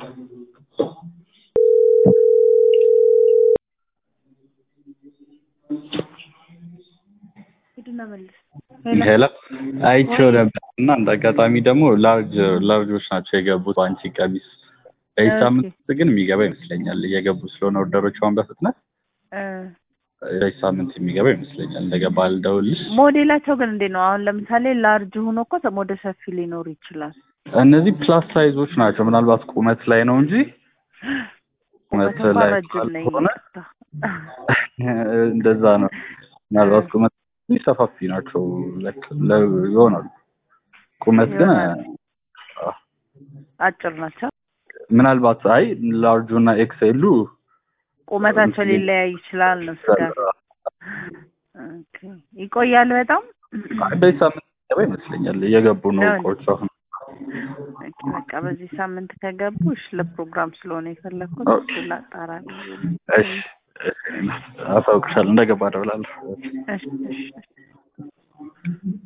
ሂድና መልስ። ሄሎ አይቼው ነበር እና እንደ አጋጣሚ ደግሞ ላርጅ ላርጆች ናቸው የገቡት አንቺ ቀሚስ በዚህ ኦኬ። ሳምንት ግን የሚገባ ይመስለኛል እየገቡ ስለሆነ ኦርደሮች አሁን በፍጥነት እ በዚህ ሳምንት የሚገባ ይመስለኛል እንደገባ ልደውልሽ ሞዴላቸው ግን እንዴት ነው? አሁን ለምሳሌ ላርጅ ሆኖ እኮ ወደ ሰፊ ሊኖር ይችላል። እነዚህ ፕላስ ሳይዞች ናቸው ምናልባት ቁመት ላይ ነው እንጂ ቁመት ቁመት እንኳን ላይ ረጅም ነኝ ካልሆነ ይቅርታ። እንደዛ ነው ምናልባት ቁመት ሰፋፊ ናቸው ለክ- ለ- ይሆናሉ ቁመት ግን ይሆናሉ። አ፣ አጭር ናቸው። ምናልባት አይ ላርጁ እና ኤክስኤሉ ቁመታቸው ሊለያይ ይችላል ነው ስጋት። ኦኬ። ይቆያል በጣም በዚህ ሳምንት ገባ ይመስለኛል እየገቡ ነው ነው። እቃዎች አሁን ኦኬ፣ በቃ በዚህ ሳምንት ከገቡ እሺ፣ ለፕሮግራም ስለሆነ የፈለግኩት ኦኬ። እሱ ላጣራ ነው። እሺ አሳውቅሻለሁ እንደገባ እደውላለሁ እሺ እሺ